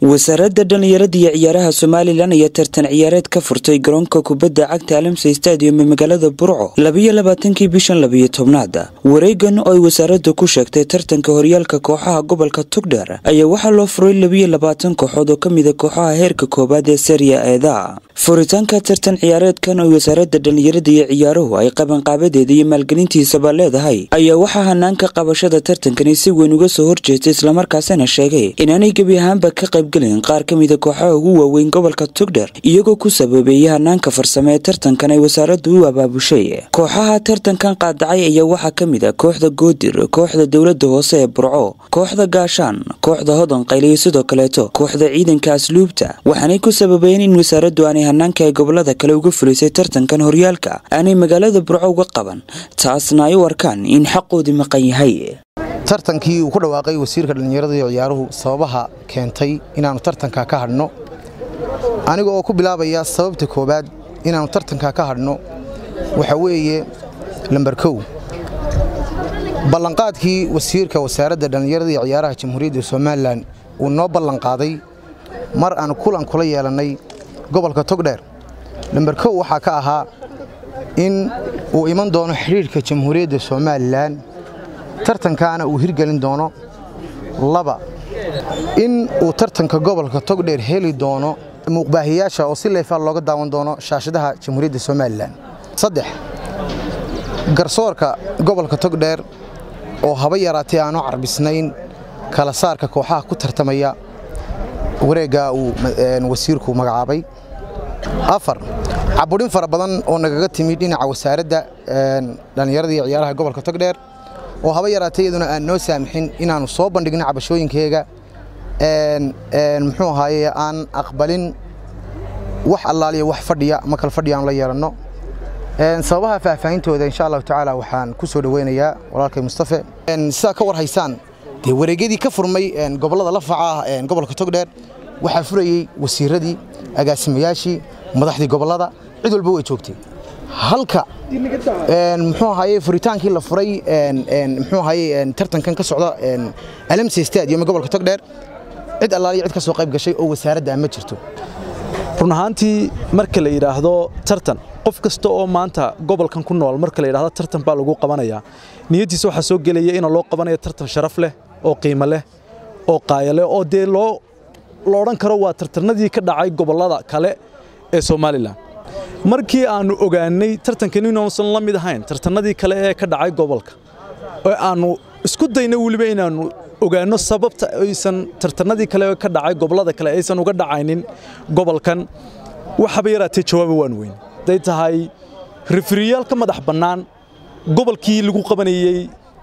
wasaaradda dhallinyarada iyo ciyaaraha somalilan ayaa tartan ciyaareed ka furtay garoonka kubadda cagta alamsa stadium ee magaalada burco labiyo labaatankii bishan labiyo tobnaad wareegan oo ay wasaaraddu ku sheegtay tartanka horyaalka kooxaha gobolka tugdher ayaa waxaa loo furay labiyo labaatan kooxood oo ka mida kooxaha heerka koowaad ee seriya eeda furitaanka tartan ciyaareedkan oo wasaaradda dhallinyarada iyo ciyaaruhu ay qabanqaabadeeda iyo maalgelintiisaba leedahay ayaa waxaa hanaanka qabashada tartankani si weyn uga soo horjeestay islamarkaasina sheegay inaanay gebi ahaanba ka qaybgelin qaar ka mida kooxaha ugu waaweyn gobolka tugdher iyagoo ku sababeeyay hanaanka farsame ee tartankan ay wasaaraddu u abaabushay kooxaha tartankan qaadacay ayaa waxaa ka mid a kooxda goodir kooxda dowladda hoose ee burco kooxda gaashaan kooxda hodan qayl iyo sidoo kaleeto kooxda ciidanka asluubta waxaanay ku sababeeyeen in wasaaraddu aanay hanaanka ay gobolada kale uga fulisay tartankan horyaalka aanay magaalada burco uga qaban taasna ay u arkaan in xaqoodii maqan yahay tartankii uu ku dhawaaqay wasiirka dhallinyarada iyo ciyaaruhu sababaha keentay inaannu tartanka ka hadhno aniga oo ku bilaabaya sababta koowaad inaannu tartanka ka hadhno waxa weeye lambar kow ballanqaadkii wasiirka wasaaradda dhallinyarada iyo ciyaaraha jamhuuriyadda somalilan uu noo ballanqaaday mar aan kulan kula yeelannay gobolka togdheer lambar kow waxaa ka ahaa in uu iman doono xidhiidhka jamhuuriyadda somalilan tartankaana uu hirgelin doono laba in uu tartanka gobolka togdheer heli doono muuqbaahiyaasha oo si leefaal looga daawan doono shaashadaha jamhuuriyadda somalilan saddex garsoorka gobolka togdheer oo haba yaraatay aanu carbisnayn kala saarka kooxaha ku tartamaya wareeggaa uu wasiirku magacaabay afar caburin fara badan oo nagaga timid dhinaca wasaaradda dhallinyarada iyo ciyaaraha gobolka togdheer oo haba yaraatay iyaduna aan noo saamixin inaannu soo bandhigno cabashooyinkeega muxuu ahaaye aan aqbalin wax allaaliya wax fadhiya ma kal fadhiya aan la yeelanno sababaha faahfaahintooda insha allahu tacaala waxaan ku soo dhoweynayaa walaalkay mustafe sidaa ka war haysaan dee wareegyadii ka furmay gobollada la faca ah gobolka togdheer waxaa furayey wasiiradii agaasimayaashii madaxdii gobollada cid walba way joogtay halka muxuu ahaye furitaankii la furay muxuu ahaye tartankan ka socda alamse stadium ee gobolka togdheer cid allaaliya cid ka soo qayb gashay oo wasaaradda ma jirto run ahaantii marka la yidhaahdo tartan qof kasta oo maanta gobolkan ku nool marka la yidhaahdo tartan baa lagu qabanayaa niyaddiisa waxaa soo gelaya in loo qabanayo tartan sharaf leh oo qiimo leh oo qaaya leh oo dee loo la odhan karo waa tartanadii ka dhacay gobollada kale ee somalilan markii aannu ogaannay tartankan inuusan la mid ahayn tartanadii kale ee ka dhacay gobolka oo aannu isku dayna weliba inaannu ogaanno sababta aysan tartanadii kale ka dhacay gobollada kale aysan uga dhacaynin gobolkan waxaba yaraatee jawaaba waan weyn haday tahay rifriyaal ka madax bannaan gobolkii lagu qabanayey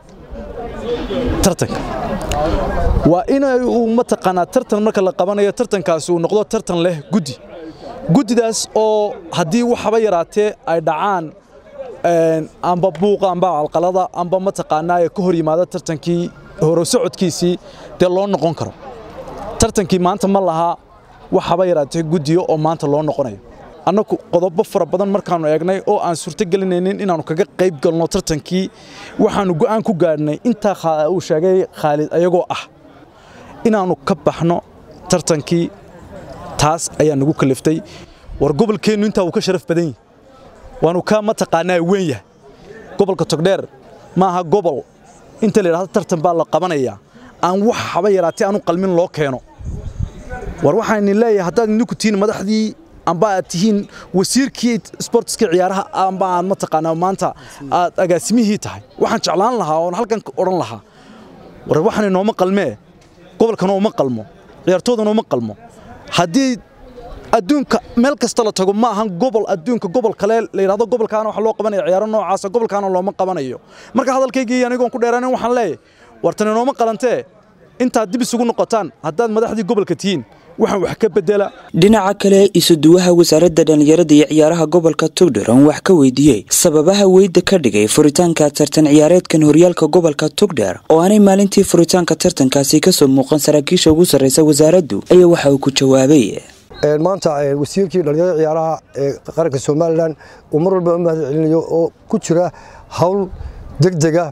tartanka waa in uu mataqaanaa tartan marka la qabanayo tartankaasi uu noqdo tartan leh guddi guddidaas oo haddii waxaba yaraatee ay dhacaan amba buuqa amba calqalada amba mataqaanaa ee ka hor yimaada tartankii horo socodkiisii dee loo noqon karo tartankii maanta ma laha waxaba yaraatee guddiyo oo maanta loo noqonayo annagu qodobo fara badan markaannu eegnay oo aan suurto gelinaynin inaannu kaga qayb galno tartankii waxaannu go'aan ku gaadhnay intaa uu sheegay khaalid ayagoo ah inaannu ka baxno tartankii taas ayaa nagu kaliftay war gobolkeennu intaa uu ka sharaf badan yahi waanu ka mataqaanaa weyn yahay gobolka togdheer ma aha gobol inta la yidhahdo tartan baa la qabanayaa aan wax haba yaraatee aanu qalmin loo keeno war waxaan leeyahay haddaad idinku tihiin madaxdii amba aad tihiin wasiirkii sportska ciyaaraha amba aad mataqaanaa maanta aad agaasimihii tahay waxaan jeclaan lahaa oon halkan odhan lahaa war waxaan inooma qalmee gobolkana uma qalmo ciyaartoodana uma qalmo haddii adduunka meel kasta la tago ma ahan gobol adduunka gobol kale la yidhahdo gobolkaana wax loo qabanaya ciyaaro noocaasa gobolkaana looma qabanayo marka hadalkaygii anigoon ku dheeraanin waxaan leeyahay wartan inooma qalantee intaad dib isugu noqotaan haddaad madaxdii gobolka tihiin waxaan wax ka bedela dhinaca kale isuduwaha wasaaradda dhallinyarada iyo ciyaaraha gobolka tugdher aan wax ka weydiiyey sababaha weyda ka dhigay furitaanka tartan ciyaareedkan horyaalka gobolka tugdher oo aanay maalintii furitaanka tartankaasi kasoo muuqan saraakiisha ugu sarraysa wasaaraddu ayaa waxa uu ku jawaabay maanta wasiirkii dhallinyarada ciyaaraha ee qaranka somalilan uu mar walba u mahad celinayo oo ku jira hawl degdega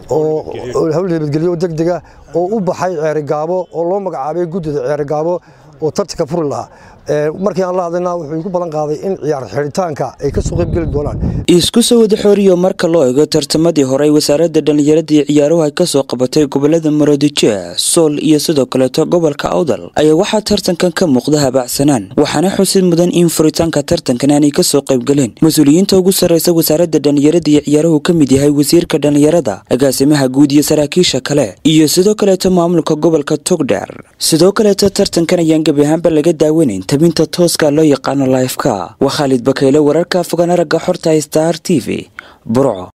oo hawl nabadgelyo degdega oo u baxay ceerigaabo oo loo magacaabay guddida ceerigaabo oo tartanka furi lahaa markii aan la hadlayna wuxuu igu ballan qaaday in ciyaar xidhitaanka ay ka soo qayb geli doonaan isku soo wada xooriyo marka loo eego tartamadii hore wasaaradda dhallinyarada iyo ciyaaruhu ay ka soo qabatay gobolada maroodijeeh sool iyo sidoo kaleeto gobolka awdal ayaa waxaa tartankan ka muuqda habaacsanaan waxaana xusid mudan in furitaanka tartankan aanay ka soo qaybgaleen mas-uuliyiinta ugu sarreysa wasaaradda dhallinyarada iyo ciyaaruhu ka mid yahay wasiirka dhallinyarada agaasimaha guud iyo saraakiisha kale iyo sidoo kaleeto maamulka gobolka togdheer sidoo kaleeto tartankan ayaan gebi ahaanba laga daawanayn tabinta tooska loo yaqaano laifka waa khaalid bakeyle wararka fogaan aragga xorta star t v burco